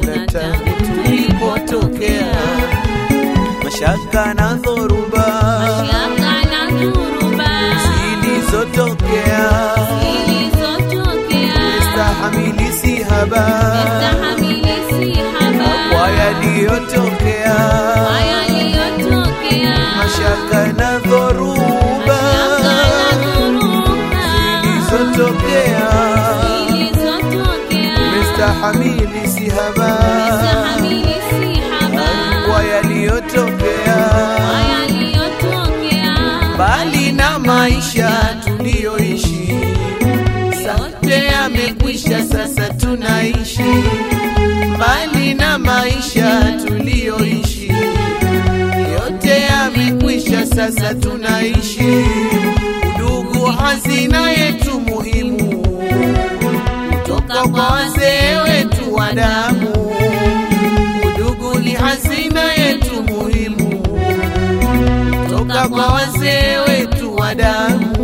na tangu tulipotokea, mashaka na dhoruba Mashaka na dhuruba zilizotokea, zilizotokea, stahamili si haba stahamili si haba kwa yaliyotokea, kwa yaliyotokea, mashaka na dhoruba mashaka na dhuruba zilizotokea, zilizotokea, stahamili si haba stahamili si haba kwa yaliyotokea, kwa yaliyotokea, bali na maisha tuliyoishi, sote yamekwisha, sasa tunaishi mbali na maisha tuliyoishi, yote yamekwisha, sasa tunaishi. Udugu hazina yetu muhimu, kutoka kwa wazee wetu wa damu. Udugu ni hazina yetu muhimu, kutoka kwa wazee wetu wa damu.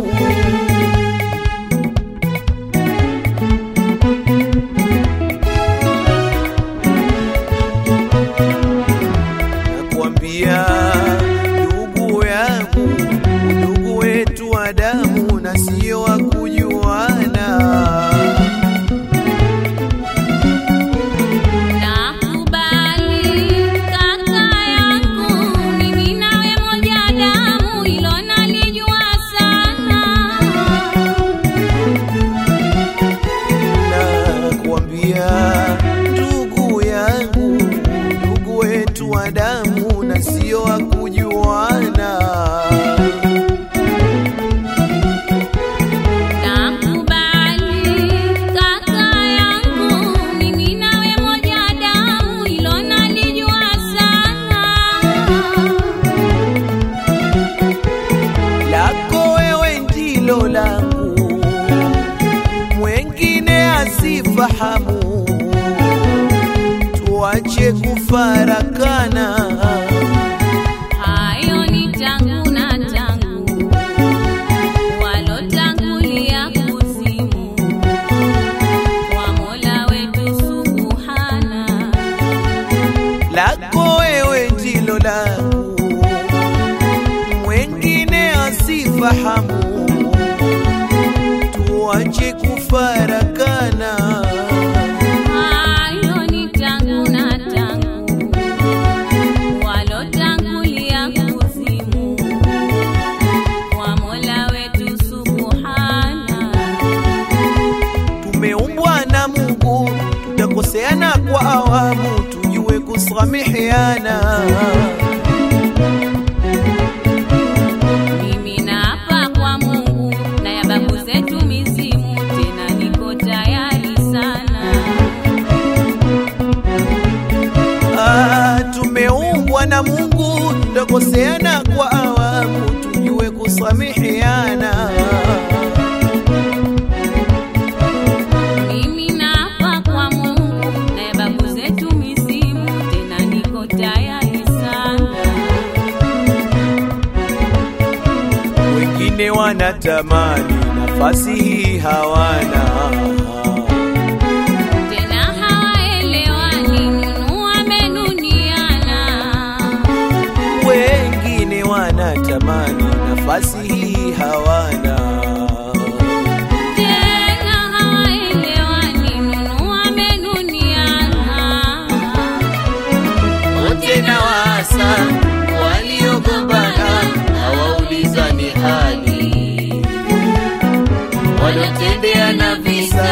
nakuambia ndugu yangu, ndugu wetu wa damu na sio wa kujuana. Nakubali kaka yangu, mimi nawe moja damu, hilo nalijua sana. Nakuambia ndugu yangu, ndugu wetu wa damu na sio wa kujuana. Nakubali kaka yangu, mimi nawe moja damu, hilo nalijua sana. lako wewe ndilo langu, mwengine asifahamu. Tuache kufarakana, Hayo ni tangu na tangu, walotangulia kuzimu, kwa Mola wetu Subhana. lako wewe ndilo langu, mwengine asifahamu. Tuache kufarakana, Hayo ni tangu na tangu, walotangulia kuzimu, kwa Mola wetu Subhana. tumeumbwa na Mungu, tutakoseana kwa awamu, tujue kusameheana. Mimi naapa kwa Mungu na ya babu zetu mizimu, tena niko tayari sana. Ah, tumeumbwa na Mungu, tutakoseana kwa awamu, tujue kusameheana. Mimi naapa kwa Mungu na ya babu zetu mizimu, tena niko tayari sana. Wengine wanatamani nafasi hii hawana, Tena hawaelewani, nunu amenuniana. wengine wanatamani nafasi hii hawana. Tena hawaelewani, nunu amenuniana. wote na wasa waliogombana hawaulizani hali, walotendeana visa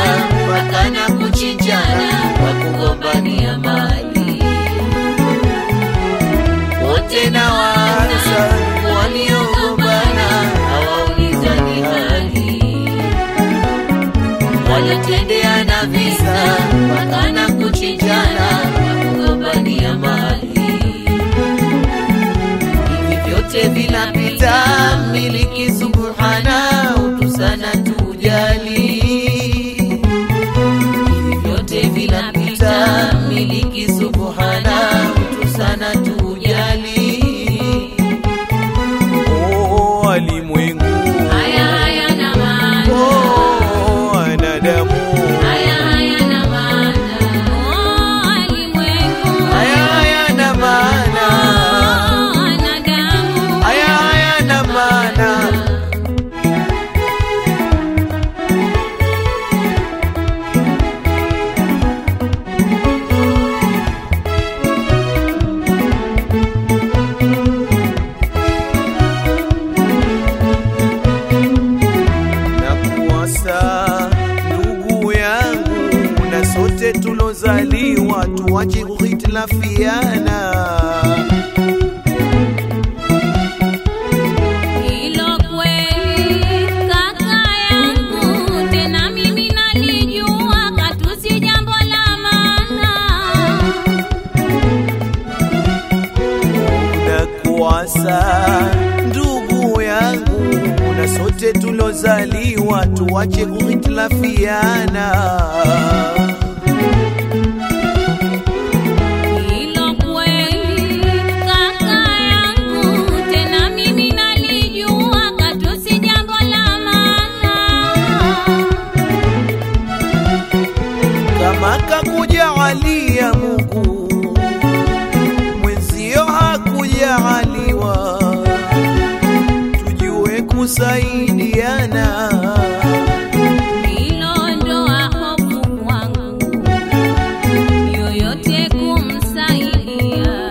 watu wache kuhitilafiana. Hilo kweli kaka yangu, tena mimi nalijua katu si jambo la maana. na kuasa ndugu yangu, na sote tulozaliwa tuwache kuhitilafiana. Hilo kweli kaka yangu, tena mimi nalijua katu si jambo la maana. Kama kakujaalia Mungu, mwenzio hakujaaliwa, tujue kusaidiana. Hilo ndoa hofu kwangu, yoyote kumsaidia.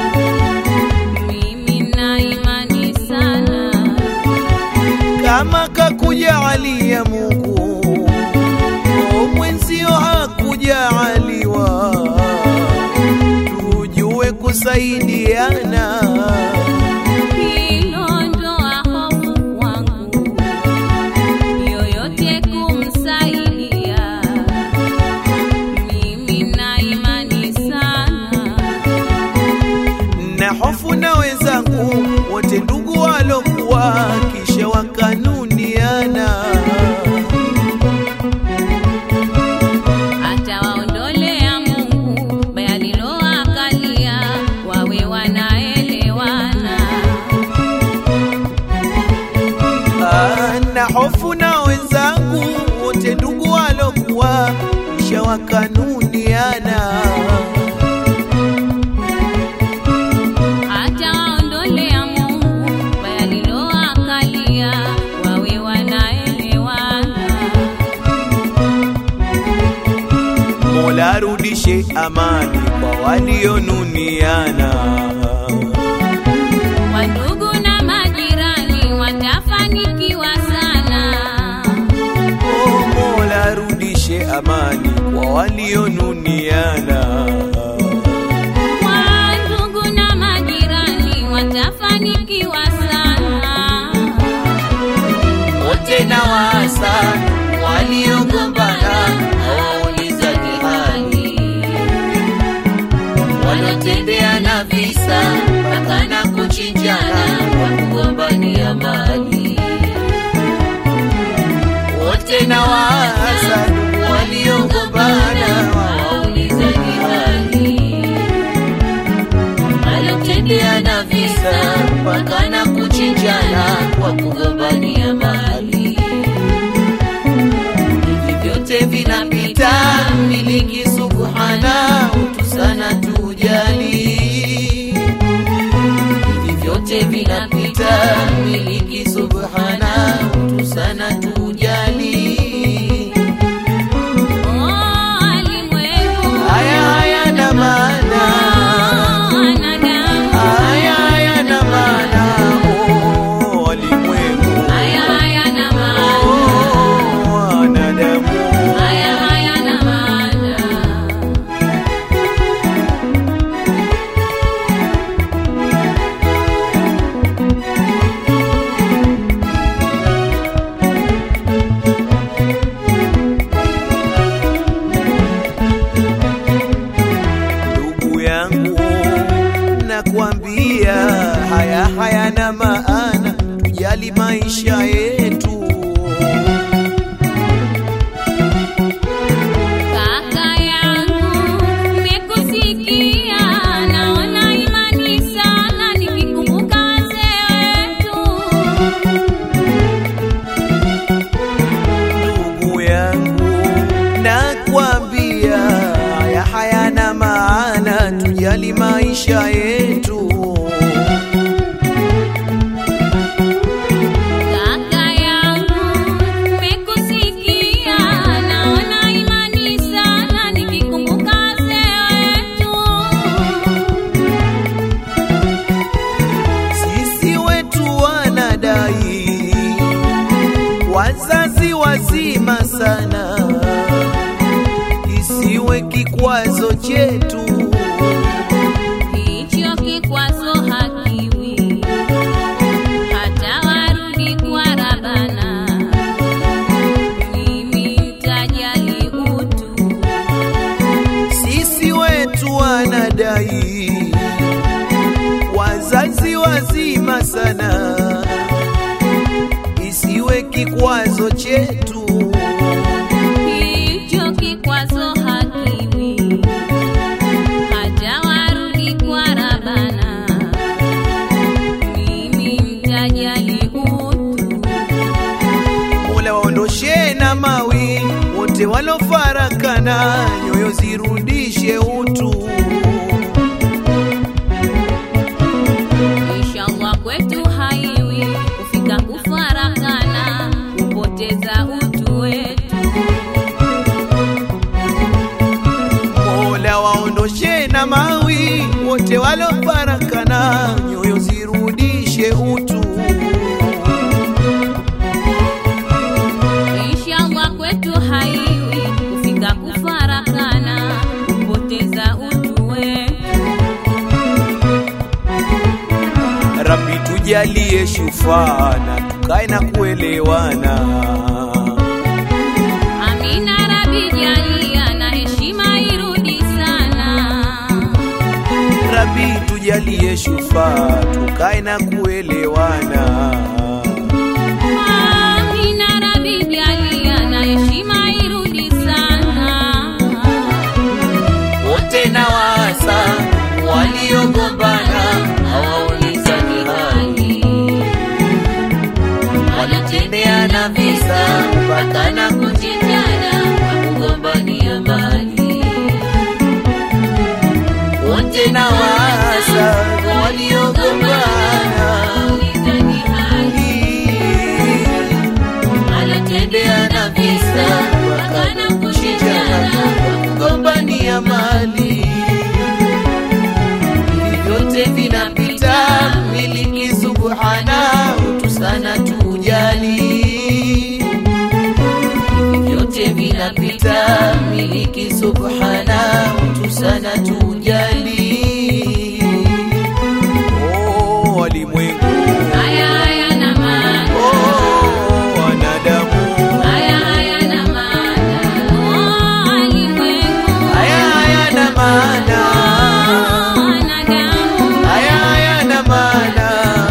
Mimi na imani sana, kama kakujaalia Mungu, o mwenzio hakujaaliwa, tujue kusaidiana. hilo ndoa hofu kwangu, yoyote kumsaidia. Mimi na imani sana, na hofu na wenzangu wote ndugu walokuwa kisha wakanuniana. atawaondolea Mungu baya liloakalia, wawe wanaelewana. Ah, na hofu na wenzangu wote ndugu walokuwa kisha wakanuniana. Atawaondolea Mungu baya liloakalia, wawe wanaelewana. Mola arudishe amani kwa walionuniana. Wandugu na majirani watafanikiwa sana. Oh, Mola arudishe amani kwa walionuniana. Wandugu na majirani watafanikiwa sana. wote na wasa waliogombana hawaulizani hali, wanatendeana visa mpaka na kuchinjana kwa kugombania mali. Wote na wasa waliogombana hawaulizani hali, wanatendeana visa mpaka na kuchinjana kwa kugombania mali. Hivi vyote vinapita, miliki subhana, utu sana tujali. Hivi vyote vinapita, miliki subhana, utu sana tujali. Oh, alimwengu. Haya hayana maana, Oh, wanadamu. haya hayana maana, oh, walimwengu, Haya hayana maana. oh, wanadamu. Haya hayana maana. ndugu yangu, nakwambia haya hayana maana, tujali maisha yetu. Kaka yangu, nimekusikia, naona imani sana nikikumbuka wazee wetu. Ndugu yangu, nakwambia haya hayana maana, tujali maisha yetu. Kaka yangu, nimekusikia, naona imani sana nikikumbuka wazee wetu. Sisi wetu wanadai wazazi wazima sana, isiwe kikwazo chetu wanadai wazazi wazima sana, isiwe kikwazo chetu. Hicho kikwazo hakiwi hata warudi kwa Rabana. Mimi mtajali utu Mola waondoshe na mawi wote walofarakana, nyoyo zirudishe utu. Inshallah kwetu haiwi kufika kufarakana, kupoteza utu wetu. Mola waondoshe na mawi wote walofarakana, nyoyo zirudishe utu. Inshallah kwetu haiwi kufika kufarakana, kupoteza utu wetu. Rabbi tujalie shufana, tukae na kuelewana. Amina Rabi jalia na heshima irudi sana. Rabbi tujalie shufa, tukae na kuelewana. Amina Rabi jalia na heshima irudi sana. Wote na wasa waliogombana hawaulizani hali, wanatendeana visa mpaka na kuchinjana kwa kugombania mali. wote na wasa waliogombana Haulizani hali. wanatendeana visa mpaka na kuchinjana kwa kugombania mali. Hivi vyote vinapita, miliki subhana, utu sana tujali. Hivi vyote vinapita, miliki subhana, utu sana tujali. Oh, walimwengu, Haya hayana maana. oh, wanadamu, Haya hayana maana. Oh, alimwengu. haya hayana maana, Oh, wanadamu. haya hayana maana.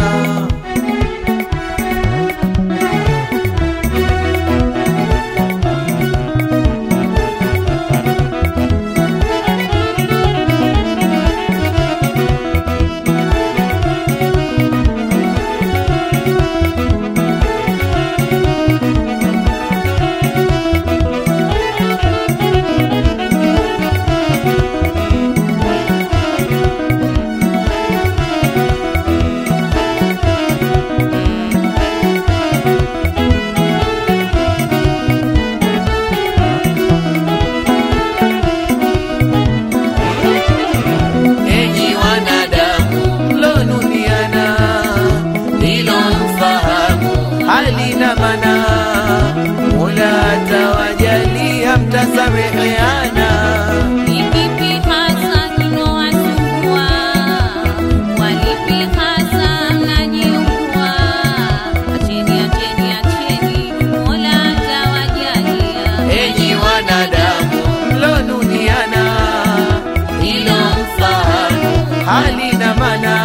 Enyi wanadamu mlonuniana, hilo mfahamu halina maana. Mola atawajalia mtasameheana. Ni kipi hasa kinowasumbua? Walipi hasa mnajiungua? Acheni, acheni, acheni, Mola atawajalia. Enyi wanadamu mlonuniana, hilo mfahamu halina maana.